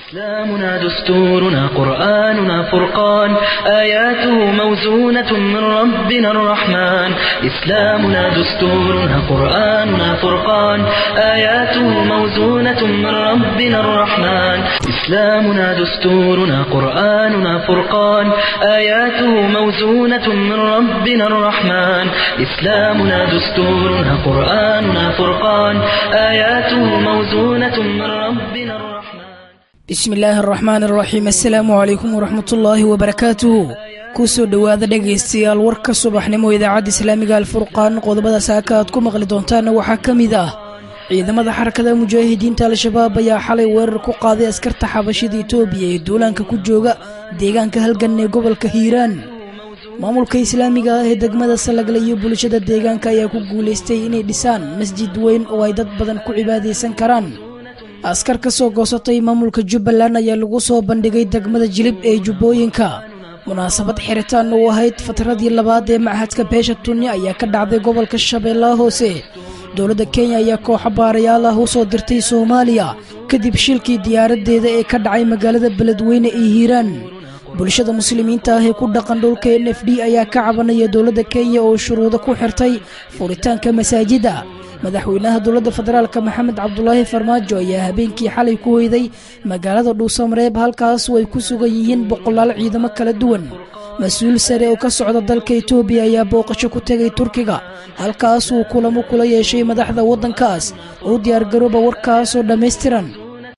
إسلامنا دستورنا قرآننا فرقان آياته موزونة من ربنا الرحمن إسلامنا دستورنا قرآننا فرقان آياته موزونة من ربنا الرحمن إسلامنا دستورنا قرآننا فرقان آياته موزونة من ربنا الرحمن إسلامنا دستورنا قرآننا فرقان آياته موزونة من ربنا الرحمن bismi illaahi araxmaan araxiim assalaamu calaykum waraxmatullaahi wabarakaatuhu kusoo dhowaada dhegaystayaal warka subaxnimo idaacadda islaamiga alfurqaan qodobada saaka aad ku maqli doontaanna waxaa ka mid ah ciidamada xarakada mujaahidiinta al-shabaab ayaa xalay weerar ku qaaday askarta xabashida etoobiya ee duulaanka ku jooga deegaanka halgan ee gobolka hiiraan maamulka islaamiga ah ee degmada salagle iyo bulshada deegaanka ayaa ku guulaystay inay dhisaan masjid weyn oo ay dad badan ku cibaadaysan karaan askar ka soo goosatay maamulka jubbaland ayaa lagu soo bandhigay degmada jilib ee jubbooyinka munaasabad xiritaan u ahayd fatradii labaad ee machadka beesha tunni ayaa ka dhacday gobolka shabeellaha hoose dowladda kenya ayaa kooxo baarayaal ah u soo dirtay soomaaliya kadib shilkii diyaaradeeda ee ka dhacay magaalada beledweyne ee hiiraan bulshada muslimiinta ah ee ku dhaqan dhulka n f d ayaa ka cabanaya dowladda kenya oo shuruudo ku xirtay furitaanka masaajida madaxweynaha dowladda federaalk maxamed cabdulaahi farmaajo ayaa habeenkii xalay ku hoyday magaalada dhuusamareeb halkaas oo ay ku sugan yihiin boqolaal ciidamo kala duwan mas-uul sare oo ka socda dalka etoobiya ayaa booqasho ku tegay turkiga halkaas uu kulamo kula yeeshay madaxda waddankaas oo diyaargarooba warkaasoo dhammaystiran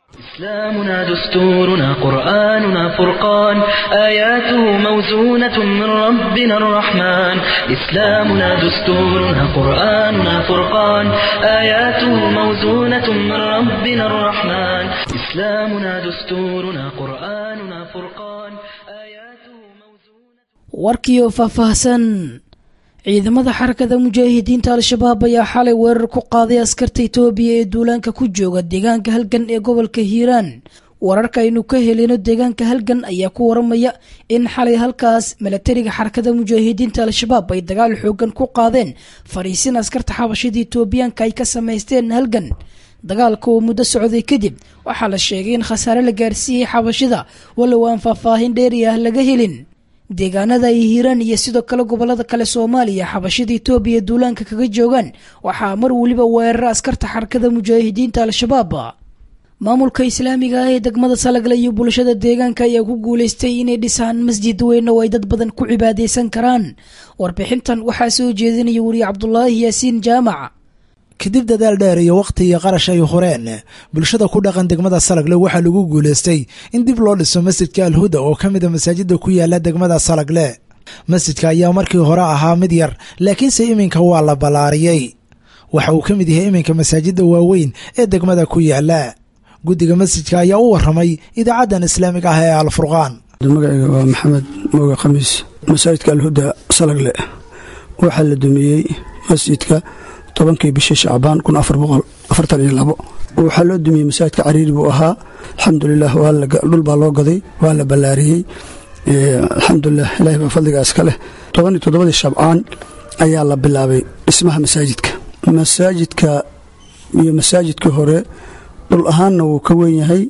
إسلامنا دستورنا قرآننا فرقان آياته موزونة من ربنا الرحمن إسلامنا دستورنا قرآننا فرقان آياته موزونة من ربنا الرحمن إسلامنا دستورنا قرآننا فرقان آياته موزونة warkiioo faahfaahsan ciidamada xarakada mujaahidiinta al-shabaab ayaa xalay weerar ku qaaday askarta etoobiya ee duulaanka ku jooga deegaanka halgan ee gobolka hiiraan wararka aynu ka helino deegaanka halgan ayaa ku waramaya in xalay halkaas milatariga xarakada mujaahidiinta al-shabaab ay dagaal xoogan ku qaadeen fariisin askarta xabashada etoobiyaanka ay ka samaysteen halgan dagaalka oo muddo socday kadib waxaa la sheegay in khasaare la gaarsiiyey xabashida walow aan faahfaahin dheeri ah laga helin deegaanada ay hiiraan iyo sidoo kale gobolada kale soomaaliya xabashada etoobiya duulaanka kaga joogaan waxaa mar weliba weerara askarta xarakada mujaahidiinta al-shabaab maamulka islaamiga ah ee degmada salagle iyo bulshada deegaanka ayaa ku guulaystay inay dhisaan masjid weyn oo ay dad badan ku cibaadaysan karaan warbixintan waxaa soo jeedinaya weriye cabdulaahi yaasiin jaamac kadib dadaal dheer iyo wakhti iyo qarash ay horeen bulshada ku dhaqan degmada salagle waxaa lagu guulaystay in dib loo dhiso masjidka alhuda oo ka mida masaajida ku yaala degmada salagle masjidka ayaa markii hore ahaa mid yar laakiinse iminka waa la ballaariyey waxa uu ka mid yahay iminka masaajida waaweyn ee degmada ku yaala guddiga masjidka ayaa u waramay idaacaddan islaamiga ah ee alfurqaan magacayga waa maxamed mooga khamiis masaajidka alhuda salagle waxaa la dumiyey masjidka tobankii bishii shacbaan kun afar boqol afartan iyo labo waxaa loo dumiyey masaajidka cariiri buu ahaa alxamdulilah dhul baa loo gaday waa la ballaariyey alxamdulilah ilahi baa fadliga iska leh toban iyo toddobadii shabcaan ayaa la bilaabay dhismaha masaajidka masaajidka iyo masaajidkii hore dhul ahaanna wuu ka weyn yahay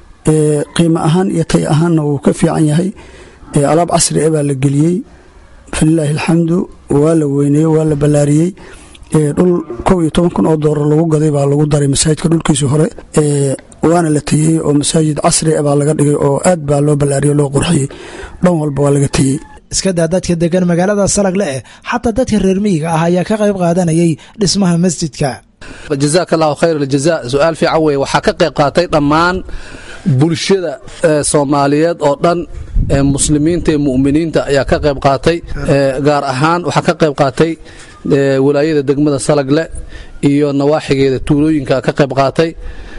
qiimo ahaan iyo tay ahaanna wuu ka fiican yahay alaab casri e baa la geliyey falilaahi alxamdu waa la weyneeyey waa la ballaariyey dhul kow iyo toban kun oo doolar lagu gaday baa lagu daray masaajidka dhulkiisii hore waana la teyey oo masaajid casri baa laga dhigay oo aad baa loo ballaariyey loo qurxiyey dhan walba waa laga teyey iska daa dadka degan magaalada salagle eh xataa dadka reer miyiga ah ayaa ka qayb qaadanayay dhismaha masjidka jazaak allahu khayr aljaza su-aal fiican weye waxaa ka qayb qaatay dhammaan bulshada soomaaliyeed oo dhan muslimiinta ee mu'miniinta ayaa ka qayb qaatay gaar ahaan waxaa ka qayb qaatay walaayada degmada salagle iyo nawaaxigeeda tuulooyinka ka qayb qaatay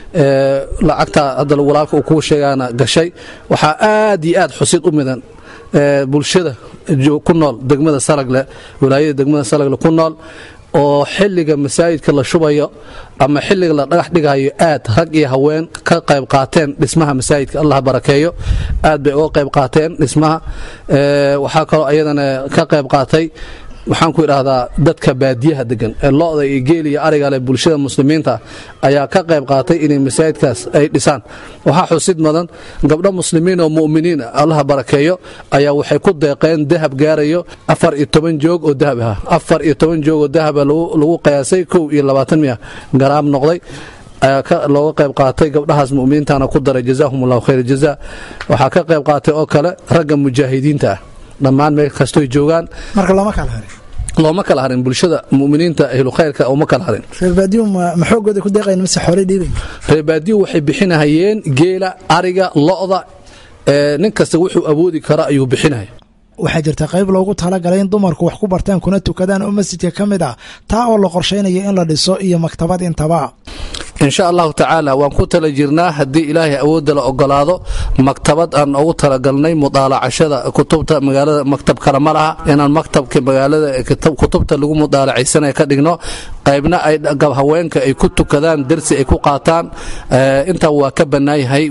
lacagta hadda walaalka uu kuu sheegaana gashay waxaa aad iyo aad xusid u midan bulshada ku nool degmada salagle walaayada degmada salagle ku nool oo xilliga masaajidka la shubayo ama xilliga la dhagax dhigayo aad rag iyo haween ka qayb qaateen dhismaha masaajidka allah barakeeyo aad bay uga qayb qaateen dhismaha waxaa kaloo ayadana ka qayb qaatay waxaan ku idhaahdaa dadka baadiyaha degan ee lo-da iyo geel iyo ariga leh bulshada muslimiinta ayaa ka qayb qaatay inay masaajidkaas ay dhisaan waxaa xusid mudan gabdho muslimiin oo mu'miniin allaha barakeeyo ayaa waxay ku deeqeen dahab gaarayo afar iyo toban joog oo dahab ah afar iyo toban joog oo dahaba lagu qiyaasay kow iyo labaatan miya garaam noqday ayaa looga qayb qaatay gabdhahaas mu'miniintana ku daray jazaahum allahu khayr jaza waxaa ka qayb qaatay oo kale ragga mujaahidiinta ah dhammaan meel kastoy joogaan marka looma kala harin looma kala harin bulshada muminiinta ahlu khayrka uma kala harin reerbaadiyu ma xoogooda ku deeqayn mise xoolay dhiibayn reerbaadiyu waxay bixinahayeen geela ariga lo-da nin kasta wuxuu awoodi kara ayuu bixinaya waxaa jirta qayb loogu talagalay in dumarku wax ku bartaan kuna tukadaan oo masjidka ka mid ah taa oo la qorshaynayo in la dhiso iyo maktabad intaba insha allahu tacaala waan ku tala jirnaa haddii ilaahay awoodda la ogolaado maktabad aan ugu talagalnay mudaalacashada kutubta magaalada maktab kale ma laha inaan maktabka magaalada kutubta lagu mudaalacaysanaya ka dhigno qaybna ay haweenka ay ku tukadaan dersi ay ku qaataan intaa waa ka bannaayahay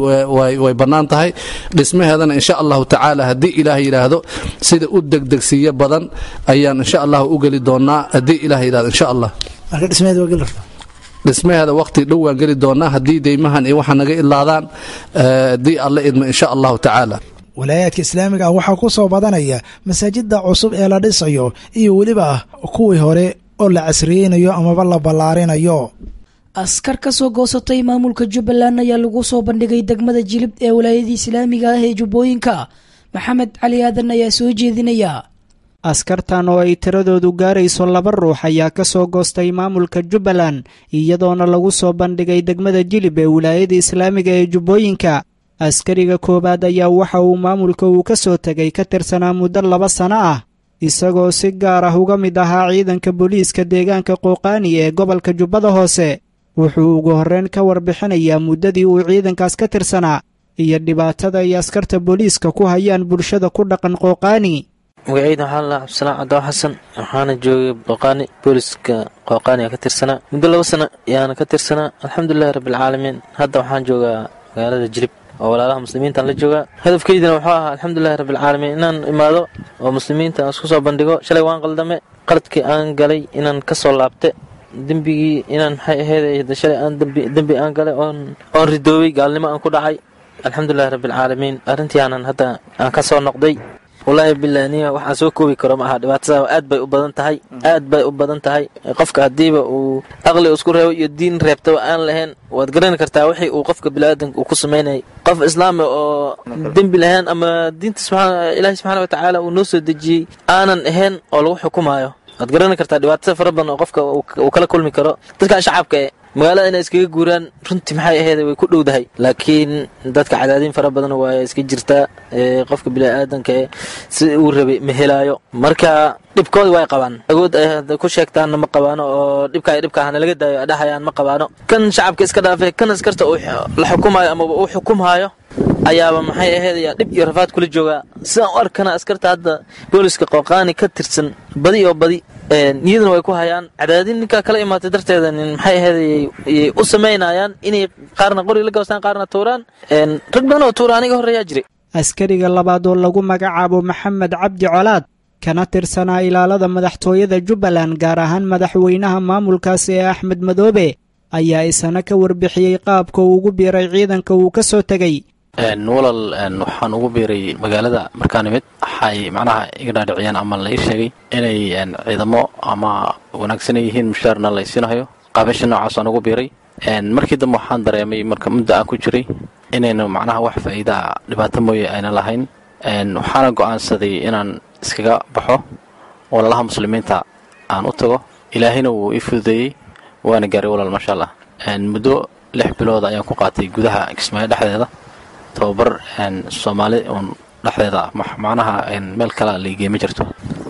way bannaan tahay dhismaheedana insha allahu tacaala haddii ilaah yidhaahdo sida u degdegsiiyo badan ayaan insha allah u geli doonaa haddii ilah yidhahdo insha allah marka dhismaheed waa geli rabtaa dhismaheeda waqti dhow waan geli doonaa haddii deymahan iyo waxa naga ilaadaan haddii alla idmo insha allahu tacaala walaayaadka islaamiga ah waxaa ku soo badanaya masaajidda cusub ee la dhisayo iyo weliba kuwii hore oo la casriyeynayo amaba la ballaarinayo askar ka soo goosatay maamulka jubbaland ayaa lagu soo bandhigay degmada jilib ee walaayadii islaamiga ah ee jubbooyinka maxamed cali aadan ayaa soo jeedinaya askartan oo ay tiradoodu gaarayso laba ruux ayaa ka soo goostay maamulka jubbaland iyadoona lagu soo bandhigay degmada jilib ee wilaayada islaamiga ee jubbooyinka askariga koowaad ayaa waxa uu maamulka uu ka soo tegay ka tirsanaa muddo laba sano ah isagoo si gaar ah uga mid ahaa ciidanka booliiska deegaanka qooqaani ee gobolka jubbada hoose wuxuu ugu horreyn ka warbixinayaa muddadii uu ciidankaas ka tirsanaa iyo dhibaatada ay askarta booliiska ku hayaan bulshada ku dhaqan qooqaani magacayda waxaa la cabdisalaan cadaaw xasan waxaana joogay qooqaani booliska qooqaani ka tirsanaa muddo laba sano ayaana ka tirsanaa alxamdulilahi rabbialcaalamiin hadda waxaan joogaa magaalada jilib oo walaalaha muslimiintaan la joogaa hadafkeydina wuxuu ahaa alxamdulilahi rabbialcaalamiin inaan imaado oo muslimiinta aan isku soo bandhigo shalay waan qaldame qaladkii aan galay inaan ka soo laabte dembigii inaan maxay ahayd shalay aan dembi aan galay oon oon ridoobay gaalnimo aan ku dhacay alxamdulilahi rabbialcaalamiin arrintii aanan hadda aan ka soo noqday wallaahi bilah niya waxaan soo koobi karo ma aha dhibaatada aad bay u badan tahay aad bay u badan tahay qofka haddiiba uu aqli isku reebo iyo diin reebtaba aan lahayn waad garani kartaa wixii uu qofka biniaadanka uu ku samaynayay qof islaami oo dembi lahayn ama diinta ilaahi subxaana watacaala uu noo soo dejiyey aanan ahayn oo lagu xukumaayo waad garani kartaa dhibaatada fara badan oo qofka uu kala kulmi karo dadkan shacabka e magaalada inay iskaga guuraan runtii maxay ahayd way ku dhowdahay laakiin dadka cadaadiin fara badan waa iska jirtaa qofka biniaadanka e si uu rabay ma helaayo marka dhibkooda way qabaan agood ay ku sheegtaanna ma qabaano oo dhibka ay dhibka ahna laga daayo dhahayaan ma qabaano kan shacabka iska dhaafay kan askarta la xukumaayo amaba uu xukumhaayo ayaaba maxay ahayd ayaa dhib iyo rafaad kula joogaa sidaan u arkana askarta hadda booliska qooqaani ka tirsan badi oo badi niyadana way ku hayaan cadaadin ninkaa kala imaatay darteeda maxay ahayd yay u samaynayaan inay qaarna qori la gabstaan qaarna tuuraan rag badan oo tuura aniga horreeyaa jiray askariga labaad oo lagu magacaabo maxamed cabdi colaad kana tirsanaa ilaalada madaxtooyada jubbaland gaar ahaan madaxweynaha maamulkaasi ee axmed madoobe ayaa isana ka warbixiyey qaabka uu ugu biiray ciidanka uu ka soo tegey walal waxaan ugu biiray magaalada markaan imid waxay macnaha iga dhaadhiciyeen ama la ii sheegay inay ciidamo ama wanaagsanay yihiin mushaarna la ysiinahayo qaabasha noocaasaan ugu biiray markii dambe waxaan dareemay marka muddo aan ku jiray inaynu macnaha wax faa'iidaa dhibaato mooye ayna lahayn waxaana go'aansaday inaan iskaga baxo walaalaha muslimiinta aan u tago ilaahayna wuu ii fududeeyey waana gaaray walaal maasha allah muddo lix bilood ayaan ku qaatay gudaha kismaayo dhexdeeda tababar soomaali uun dhexdeeda macnaha meel kale laigey ma jirto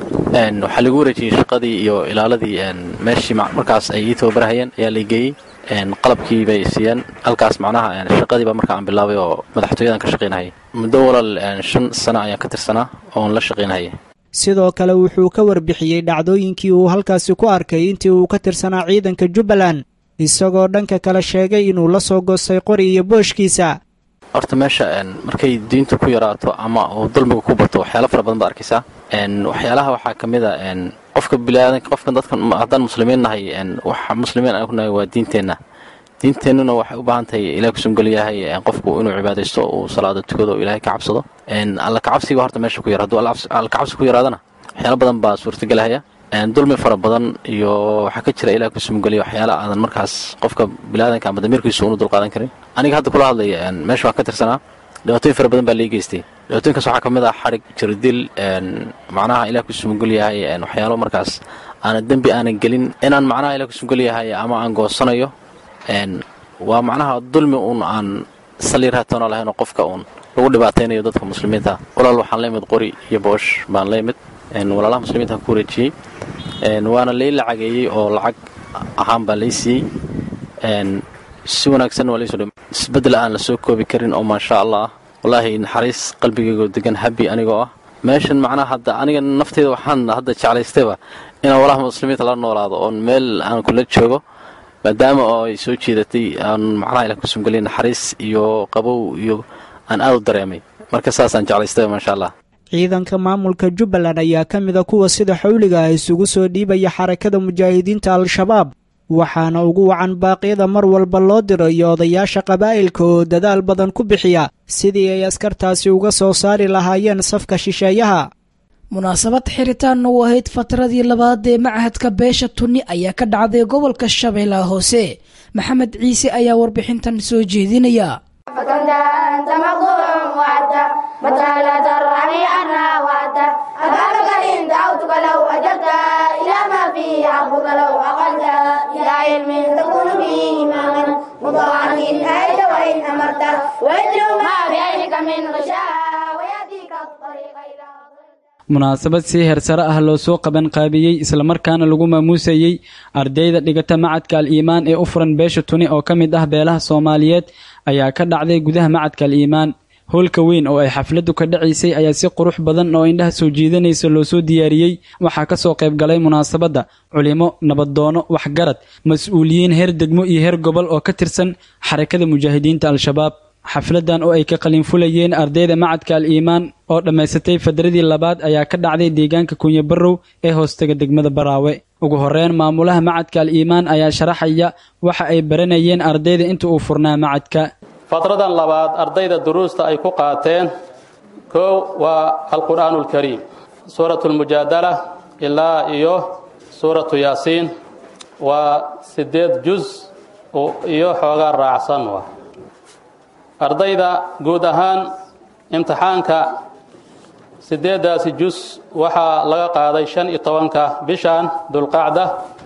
waxaa lagu wareejiyey shaqadii iyo ilaaladii meeshii markaas ay ii tababarhayeen ayaa laigeeyey qalabkii bay siiyeen halkaas macnaha shaqadiiba marka aan bilaabay oo madaxtooyadan ka shaqaynahayay muddo walaal shan sano ayaan ka tirsanaa oon la shaqaynahayay sidoo kale wuxuu ka warbixiyey dhacdooyinkii uu halkaasi ku arkay intii uu ka tirsanaa ciidanka jubbaland isagoo dhanka kale sheegay inuu la soo goostay qori iyo booshkiisa horta meesha markay diintu ku yaraato ama uu dulmiga ku bato waxyaala fara badan baad arkaysaa waxyaalaha waxaa ka mid a qofka bilaadanka qofka dadka haddaan muslimiin nahay waxa muslimiin aan ku nahay waa diinteenna diinteennuna waxay u baahan tahay ilahay kusumgel yahay qofku inuu cibaadaysto uu salaada tukado oo ilaahay ka cabsado alla kacabsiga horta meesha ku yar hadduu alla kacabsi ku yaraadana waxyaala badan baa suurtagelahaya dulmi fara badan iyo waxaa ka jira ilaah kusumgeliya waxyaala aadan markaas qofka bilaadanka ama damiirkiisu unu dulqaadan karin aniga hadda kula hadlaya meesha waan ka tirsanaa dhibaatooyin fara badan baa lii geystay dhibaatooyinkaas waxaa ka mid ah xarig jirdil macnaha ilaah kusumgel yahay waxyaalo markaas aanan dembi aanan gelin inaan macnaha ilah kusumgel yahay ama aan goosanayo waa macnaha dulmi uun aan saliir haatoona lahaynoo qofka uun lagu dhibaataynayo dadka muslimiinta walaal waxaan la imid qori iyo boosh baan la imid walaalaha muslimiinta ku wareejiyey waana lay lacageeyey oo lacag ahaan baa lay siiyey si wanaagsanna waa laysoo dhim isbeddel aan la soo koobi karin oo maasha allah ah wallaahi naxariis qalbigaygoo degan habi anigoo ah meeshan macnaha hadda aniga nafteyda waxaan hadda jeclaystayba inaan walaha muslimiinta la noolaado oon meel aan kula joogo maadaama oo ay soo jeedatay aan macnaha ilah kusumgeliyay naxariis iyo qabow iyo aan aad u dareemay marka saasaan jeclaystayba maasha allah ciidanka maamulka jubbaland ayaa ka mida kuwa sida xawliga ah isugu soo dhiibaya xarakada mujaahidiinta al-shabaab waxaana ugu wacan baaqyada mar walba loo dirayo odayaasha qabaa'ilka oo dadaal badan ku bixiya sidii ay askartaasi uga soo saari lahaayeen safka shisheeyaha munaasabad xiritaan u ahayd fatradii labaad ee machadka beesha tunni ayaa ka dhacday gobolka shabeellaha hoose maxamed ciise ayaa warbixintan soo jeedinaya فكنت أنت مخدوع وعدت متى لا ترعني عنها وعدت أبابك إن دعوتك لو أجبت إلى ما فيه حقك لو أقلت إلى علم تكون فيه إماما مطاعا إن أيت وإن أمرت وإنه ما بعينك من غشاء ويأتيك الطريق إلى munaasabad si heersare ah loo soo qaban qaabiyey islamarkaana lagu maamuusayey ardayda dhigata macadka al-iimaan ee u furan beesha tuni oo ka mid ah beelaha soomaaliyeed ayaa ka dhacday gudaha macadka al-iimaan howlka weyn oo ay xafladdu ka dhacaysay ayaa si qurux badan oo indhaha soo jiidanaysa loo soo diyaariyey waxaa ka soo qayb galay munaasabadda culimo nabadoono waxgarad mas-uuliyiin heer degmo iyo heer gobol oo ka tirsan xarakada mujaahidiinta al-shabaab xafladan oo ay ka qalinfulayeen ardayda macadka al-iimaan oo dhammaysatay fadradii labaad ayaa ka dhacday deegaanka kunyo barrow ee hoostaga degmada baraawe ugu horeyn maamulaha macadka al-iimaan ayaa sharaxaya waxa ay baranayeen ardayda inta uu furnaa macadka fatradan labaad ardayda duruusta ay ku qaateen kow waa alqur'aanu alkariim suuratu lmujaadala ilaa iyo suuratu yaasiin waa siddeed juz iyo xoogaa raacsan wa ardayda guud ahaan imtixaanka siddeeddaasi jus waxaa laga qaaday shan iyo tobanka bishan dulqacda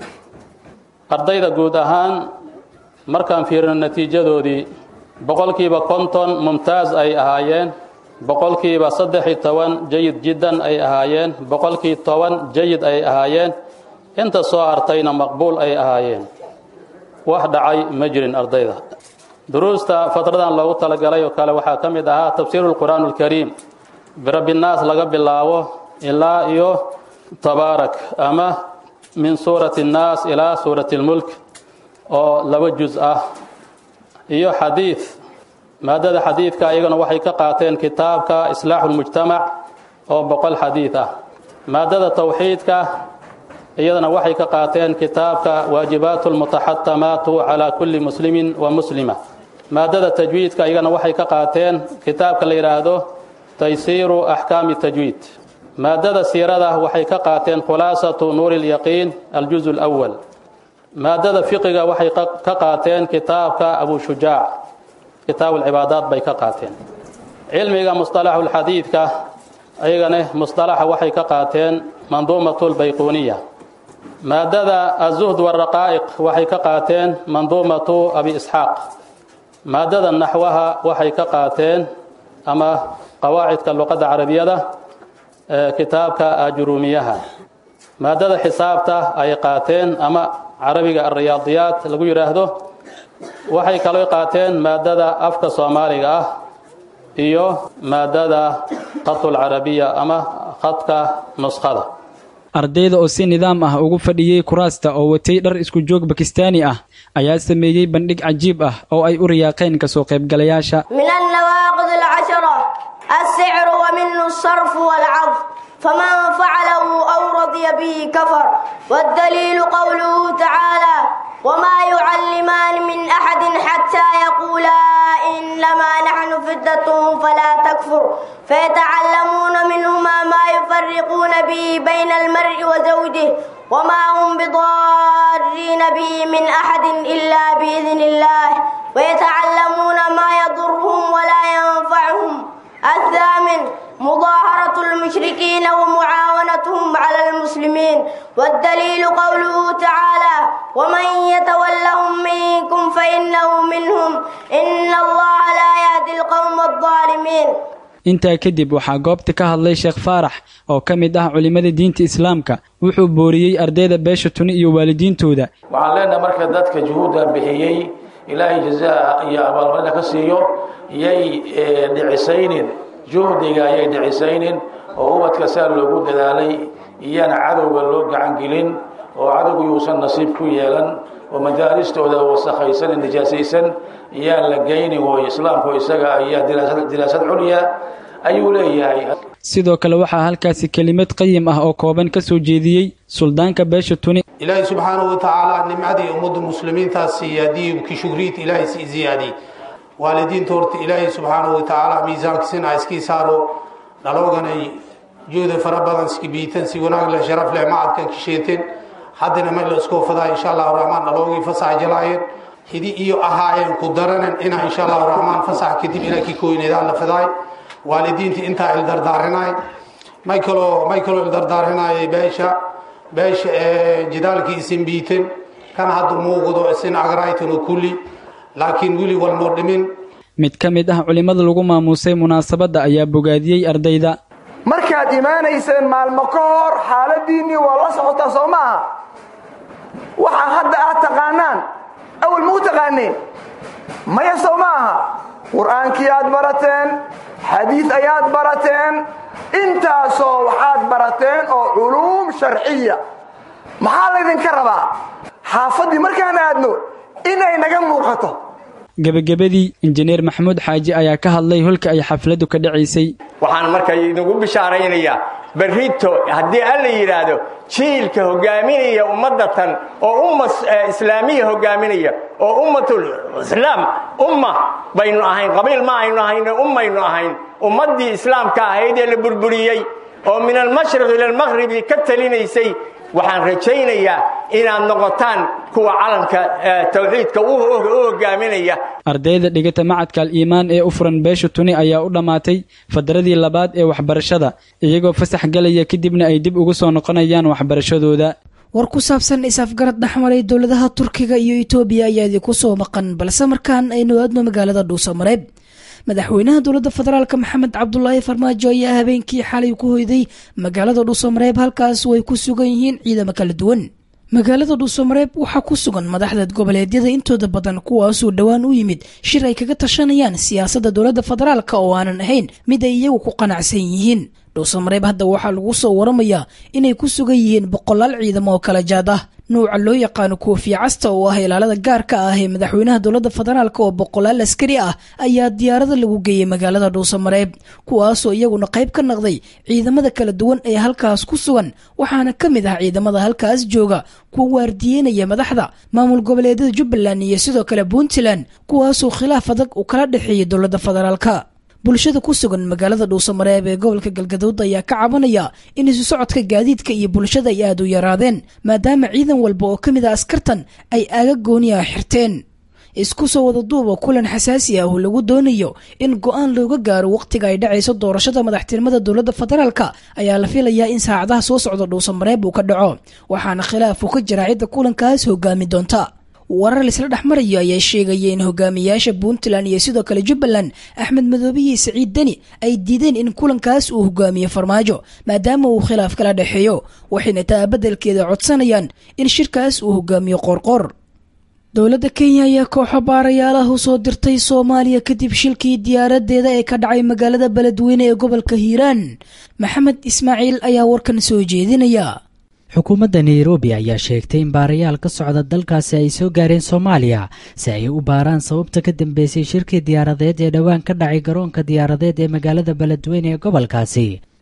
ardayda guud ahaan markaan fiirino natiijadoodii boqolkiiba konton mumtaaz ay ahaayeen boqolkiiba saddex iyo toban jayid jiddan ay ahaayeen boqolkii toban jayid ay ahaayeen inta soo hartayna maqbuul ay ahaayeen wax dhacay ma jirin ardayda duruusta fatradan loogu talagalay oo kale waxaa ka mid ahaa tafsiiru lqur'aan alkariim birabbinaas laga bilaabo ilaa iyo tabaarak ama min suurati annaas ilaa suurati lmulk oo laba juz ah iyo xadiid maadada xadiidka iyagana waxay ka qaateen kitaabka islaaxu lmujtamac oo boqol xadiid ah maadada tawxiidka iyadana waxay ka qaateen kitaabka waajibaatu lmutaxatamaatu calaa kulli muslimin wa muslima maadada tajwiidka iyagana waxay ka qaateen kitaabka la yidhaahdo taysiiru axkaami tajwiid maadada siirada waxay ka qaateen khulaasatu nuuri lyaqiin aljuz lwal maadada fiqiga waxay ka qaateen kitaabka abu shujaac kitaabu lcibaadaat bay ka qaateen cilmiga musطalaxu lxadiidka ayagana musطalaxa waxay ka qaateen manduumatu lbayquuniya maadada azuhd waraqaa'iq waxay ka qaateen manduumatu abi isxaaq maadada naxwaha waxay ka qaateen ama qawaacidka luqadda carabiyada kitaabka ajuruumiyaha maadada xisaabta ay qaateen ama carabiga alriyaadiyaat lagu yidhaahdo waxay kaloo qaateen maadada afka soomaaliga ah iyo maadada khadulcarabiya ama khadka nuskhada ardayda oo si nidaam ah ugu fadhiyey kuraasta oo watay dhar isku joog bakistaani ah ayaa sameeyey bandhig cajiib ah oo ay u riyaaqeen kasoo qaybgalayaasha من النواقض العشرة السعر ومنه الصرف والعرض فمن فعله أو رضي به كفر والدليل قوله تعالى وما يعلمان من أحد حتى يقولا إنما نحن فتنة فلا تكفر فيتعلمون منهما ما يفرقون به بين المرء وزوجه وما هم بضارين به من أحد إلا بإذن الله ويتعلمون ما يضرهم ولا ينفعهم الثامن مظاهرة المشركين ومعاونتهم على المسلمين والدليل قوله تعالى ومن يتولهم منكم فإنه منهم إن الله لا يهدي القوم الظالمين intaa kadib waxaa goobta ka hadlay sheekh faarax oo ka mid ah culimmada diinta islaamka wuxuu booriyey ardayda beesha tuni iyo waalidiintooda waxaan leenahay marka dadka juhuudda bixiyey ilaahay jazaa iyo abaalmarina ka siiyo yay dhicisaynin juhdiga ayay dhicisaynin oo ubadka saa loogu dadaalay iyana cadowga loo gacan gelin oo cadowgu yuusan nasiib ku yeelan oo madaaristooda wasakhaysan ee nijaasaysan iyaan la geynin way islaamku isaga ayaa diraasad culya ayuu leeyahay sidoo kale waxaa halkaasi kelimad qayim ah oo kooban ka soo jeediyey suldaanka beesha tuni ilaahay subxaanahu watacaala nimcadii ummadda muslimiintaas siyaadiyey ki shugriid ilaahay sii ziyaadiyey waalidiinta horta ilaahay subxaanahu watacaala miisaankiisina iskii saaro dhalooganay juhdi fara badan skibiitan si wanaag leh sharaf leh macadkan kisheeten haddana ma la iskoo fadaa insha allahu raxmaan dhaloogii fasax jalaayeen hidi iyo ahaayeen ku daranen inaa insha allahu raxmaan fasax kadib ilaa ki koyneedaan la fadaay waalidiinta intaa ildardaarinay may kaloo may kaloo ildardaarinayay beesha beesha jidaalkii isin biiten kan hadda muuqdo isin agraytano kulli laakiin weli walnoo dhimin mid ka mid ah culimmada lagu maamuusay munaasabadda ayaa bogaadiyey ardayda markaad imaanayseen maalmo ka hor xaaladiinnii waa la socotaa soo maaha waxaa hadda aad taqaanaan awal mau taqaaneen maya soo ma aha qur-aankii aad barateen xadiid ayaad barateen intaasoo waxaad barateen oo culuum sharciya maxaa laydinka rabaa xaafaddii markaan aadno inay naga muuqato gebagabadii injineer maxamuud xaaji ayaa ka hadlay holka ay xafladdu ka dhacaysay waxaan marka inagu bishaaraynayaa berrito haddii alla yidhaahdo jiilka hogaaminaya ummadatan oo umma islaamiya hogaaminaya oo ummatul islaam umma baynu ahayn qabiil ma aynu ahayn ummaynu ahayn ummaddii islaamka ahayd ee la burburiyey oo min almashriq ila almaqhribi ka talinaysay waxaan rajaynayaa inaad noqotaan kuwa calanka tawxiidka u hogaaminaya ardayda dhigata macadka al-iimaan ee u furan beesha tuni ayaa u dhammaatay fadradii labaad ee waxbarashada iyagoo fasax galaya kadibna ay dib ugu soo noqonayaan waxbarashadooda war ku saabsan is-afgarad dhexmaray dowladaha turkiga iyo etoobiya ayaa idinku soo maqan balse markaan aynu aadno magaalada dhuusamareeb madaxweynaha dowladda federaalk maxamed cabdulaahi farmaajo ayaa habeenkii xalay ku hoyday magaalada dhuusamareeb halkaas way ku sugan yihiin ciidamo kala duwan magaalada dhuusamareeb waxaa ku sugan madaxda goboleedyada intooda badan kuwaasoo dhowaan u yimid shir ay kaga tashanayaan siyaasadda dowladda federaalk oo aanan ahayn mid ay iyagu ku qanacsan yihiin dhuusamareeb hadda waxaa lagu soo waramayaa inay ku sugan yihiin boqolaal ciidamo oo kala jaad ah nuuca loo yaqaano koofiya casta oo ah ilaalada gaarka ah ee madaxweynaha dowladda federaalk oo boqolaal askari ah ayaa diyaarada lagu geeyey magaalada dhuusamareeb kuwaasoo iyaguna qayb ka naqday ciidamada kala duwan ee halkaas ku sugan waxaana ka mid ah ciidamada halkaas jooga kuwa waardiyeynaya madaxda maamul goboleedyada jubbaland iyo sidoo kale puntland kuwaasoo khilaaf adag uu kala dhexeeyay dowladda federaalk bulshada ku sugan magaalada dhuusamareeb ee gobolka galgaduud ayaa ka cabanaya in isu socodka gaadiidka iyo bulshada ay aad u yaraadeen maadaama ciidan walba oo ka mid a askartan ay aaga gooniya xirteen isku soo wada duuba kulan xasaasi ah oo lagu doonayo in go-aan looga gaaro wakhtiga ay dhacayso doorashada madaxtinimada dowladda federaalk ayaa la filayaa in saacadaha soo socda dhuusamareeb uu ka dhaco waxaana khilaaf uu ka jira cidda kulankaas hogaami doonta warar laisla dhex marayo ayaa sheegaya in hogaamiyaasha puntland iyo sidoo kale jubbaland axmed madoobe iyo saciid deni ay diideen in kulankaas uu hogaamiyo farmaajo maadaama uu khilaaf kala dhexeeyo waxayna taa beddelkeeda codsanayaan in shirkaas uu hogaamiyo qoorqoor dowladda kenya ayaa kooxo baarayaalaha u soo dirtay soomaaliya kadib shilkii diyaaradeeda ee ka dhacay magaalada beledweyne ee gobolka hiiraan maxamed ismaaciil ayaa warkan soo jeedinaya xukuumadda nairobi ayaa sheegtay in baarayaal ka socda dalkaasi ay soo gaareen soomaaliya si ay u baaraan sababta ka dambeysay shirkii diyaaradeed ee dhowaan ka dhacay garoonka diyaaradeed ee magaalada beledweyne ee gobolkaasi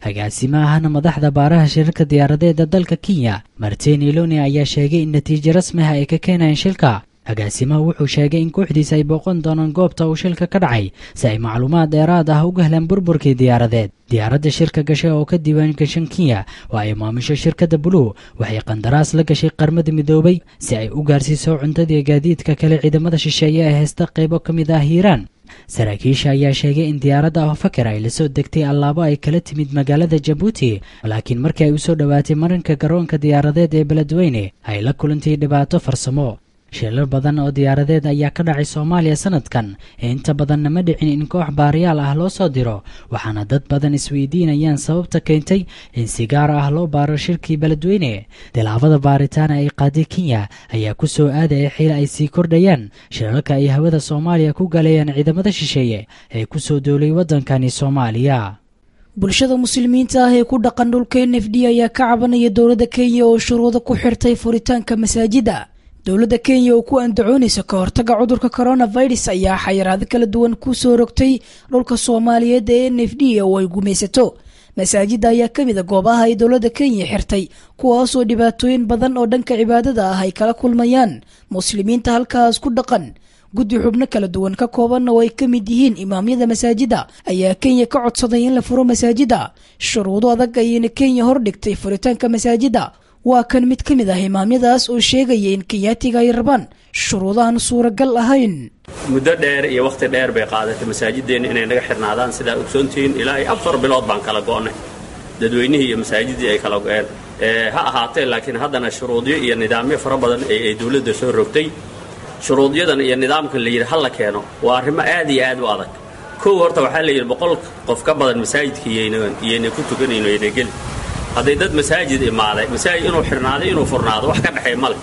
agaasimaahana madaxda baaraha shirarka diyaaradeeda dalka kenya martin iloni ayaa sheegay in natiijo rasmiha ay ka keenayeen shilka agaasimaha wuxuu sheegay in kooxdiisa ay booqan doonaan goobta uu shilka ka dhacay si ay macluumaad dheeraad ah uga helaan burburkii diyaaradeed diyaaradda shirka gashay oo ka diiwaan gashan kenya oo ay maamusho shirkadda buluw waxay qandaraas la gashay qarmada midoobay si ay u gaarsiiso cuntadii gaadiidka kale ciidamada shisheeye ee heysta qaybo ka mid ah hiiraan saraakiisha ayaa sheegay in diyaaradda ahofakar ay lasoo degtay allaabo ay kala timid magaalada jabuuti laakiin markii ay usoo dhowaatay marinka garoonka diyaaradeed ee beledweyne ay la kulantay dhibaato farsamo shilar badan oo diyaaradeed ayaa ka dhacay soomaaliya sanadkan inta badanna ma dhicin in koox baariyaal ah loo soo diro waxaana dad badan isweydiinayaan sababta keentay in si gaar ah loo baaro shirkii beledweyne tilaabada baaritaana ay qaaday kenya ayaa ku soo aadaya xil ay sii kordhayaan shirarka ay hawada soomaaliya ku galayaan ciidamada shisheeye ee ku soo doolay waddankani soomaaliya bulshada muslimiinta ah ee ku dhaqan dhulka n f d ayaa ka cabanaya dowladda kenya oo shuruudo ku xirtay furitaanka masaajida dowladda kenya oo ku andacoonaysa ka hortaga cudurka coronavirus ayaa xayiraado kala duwan ku soo rogtay dhulka soomaaliyeed ee n f d oo ay gumaysato masaajida ayaa ka mid a goobaha ay dowladda kenya xirtay kuwaasoo dhibaatooyin badan oo dhanka cibaadada ah ay kala kulmayaan muslimiinta halkaas ku dhaqan guddi xubno kala duwan ka kooban oo ay ka mid yihiin imaamyada masaajida ayaa kenya ka codsaday in la furo masaajida shuruudo adag ayayna kenya hordhigtay furitaanka masaajida waa kan mid ka mid ah imaamyadaas oo sheegaya in kenyaatiga ay rabaan shuruudahan suuragal ahayn muddo dheer iyo wakhti dheer bay qaadatay masaajideenna inay naga xirnaadaan sidaa ogsoontihiin ilaa iyo afar bilood baan kala go'nay dadweynihii iyo masaajidii ay kala go'een ha ahaatee laakiin haddana shuruudyo iyo nidaamyo fara badan ay dowladda soo rogtay shuruudyadan iyo nidaamkan la yidhi ha la keeno waa arrimo aad iyo aad u adag kow horta waxaa la yidhi boqol qof ka badan masaajidka iyayna ku tukanayno yayna geli hadday dad masaajid imaaday masaajid inuu xirnaado inuu furnaado wax ka dhexeey ma leh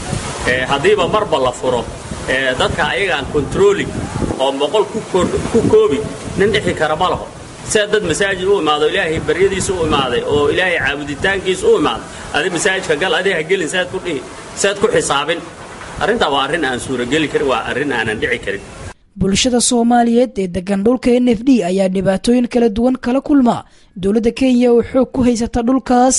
haddiiba marba la furo dadka ayaga aan controlling oo boqol ku koobi nin dhixi kara ma laho sida dad masaajid u imaado ilaahay baryadiisa u imaaday oo ilaahay caabuditaankiisa u imaaday adi masaajidka gal adi ha gelin saad ku dhihi saad ku xisaabin arrintaa waa arrin aan suurageli karin waa arrin aanan dhici karin bulshada soomaaliyeed ee degan dhulka n f d ayaa dhibaatooyin kala duwan kala kulma dowladda kenya oo xoog ku haysata dhulkaas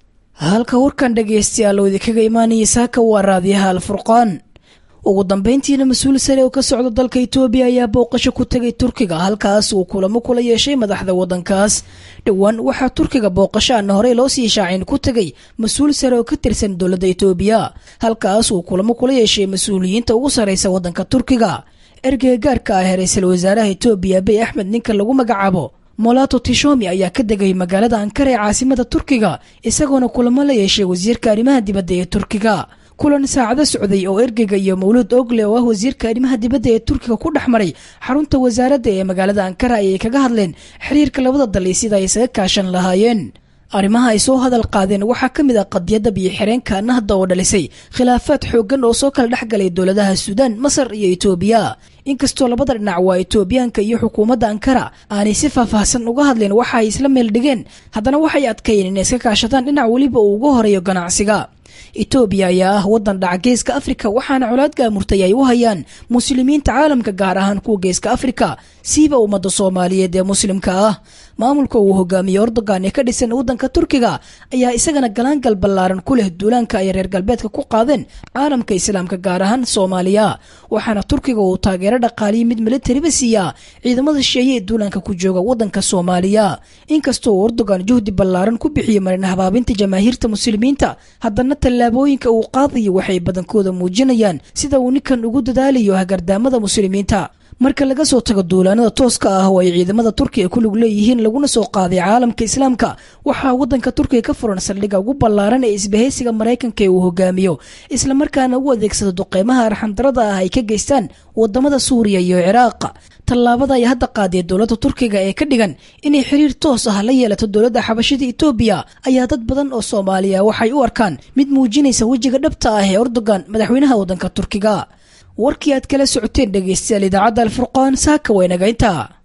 halka warkan dhagaystayaal oo idinkaga imaanaya saaka waa raadiyaha alfurqaan ugu dambayntiina mas-uul sare oo ka socda dalka itoobiya ayaa booqasho ku tegay turkiga halkaas uu kulamo kula yeeshay madaxda waddankaas dhowaan waxaa turkiga booqasho aana horey loo sii shaacin ku tegay mas-uul sare oo ka tirsan dowladda itoobiya halkaas uu kulamo kula yeeshay mas-uuliyiinta ugu sarraysa waddanka turkiga ergeyga gaarka ah ra-iisul wasaaraha itoobiya abiy axmed ninka lagu magacaabo molato tishomi ayaa ka degay magaalada ankara ee caasimada turkiga isagoona kulamo la yeeshay wasiirka arrimaha dibadda ee turkiga kulan saacado socday oo ergeyga iyo mawluud ogle oo ah wasiirka arrimaha dibadda ee turkiga ku dhex maray xarunta wasaaradda ee magaalada ankara ayay kaga hadleen xiriirka labada dal iyo sida ay isaga kaashan lahaayeen arrimaha ay soo hadal qaadeen waxaa ka mid ah qadiyadda biyo-xireenka nahda oo dhalisay khilaafaad xooggan oo soo kala dhex galay dowladaha suudaan masar iyo itoobiya inkastoo labada dhinac waa itoobiyaanka iyo xukuumadda ankara aanay si faahfaahsan uga hadleen waxa ay isla meel dhigeen haddana waxay adkeeyeen inay iska kaashadaan dhinac weliba uu uga horeeyo ganacsiga itoobiya ayaa ah waddan dhaca geeska afrika waxaana colaad gaamurtay ay u hayaan muslimiinta caalamka gaar ahaan kuwa geeska afrika siiba ummadda soomaaliyeed ee muslimka ah maamulka uu hogaamiye ordogan ee ka dhisan waddanka turkiga ayaa isagana galaangal ballaaran ku leh duulaanka ay reer galbeedka ku qaadeen caalamka islaamka gaar ahaan soomaaliya waxaana turkiga uu taageero dhaqaaliya mid militariba siiyaa ciidamada shisheeye ee duulaanka ku jooga waddanka soomaaliya inkastoo uu ordogan juhdi ballaaran ku bixiyey marin habaabinta jamaahiirta muslimiinta haddana tallaabooyinka uu qaadayo waxay badankooda muujinayaan sida uu ninkan ugu dadaalayo hagardaamada muslimiinta marka laga soo tago duulaanada tooska ah oo ay ciidamada turkiga ku lug leeyihiin laguna soo qaaday caalamka islaamka waxaa waddanka turkiga ka furan saldhigga ugu ballaaran ee isbahaysiga maraykanka ee uu hogaamiyo islamarkaana u adeegsado duqeymaha arxandarada ah ay ka geystaan wadamada suuriya iyo ciraaq tallaabada ay hadda qaadee dowladda turkiga ee ka dhigan inay xiriir toos ah la yeelato dowladda xabashida itoobiya ayaa dad badan oo soomaaliya waxay u arkaan mid muujinaysa wejiga dhabta ah ee ordogan madaxweynaha waddanka turkiga warkii aad kala socoteen dhegaystayaal idaacadda alfurqaan saaka waynaga intaa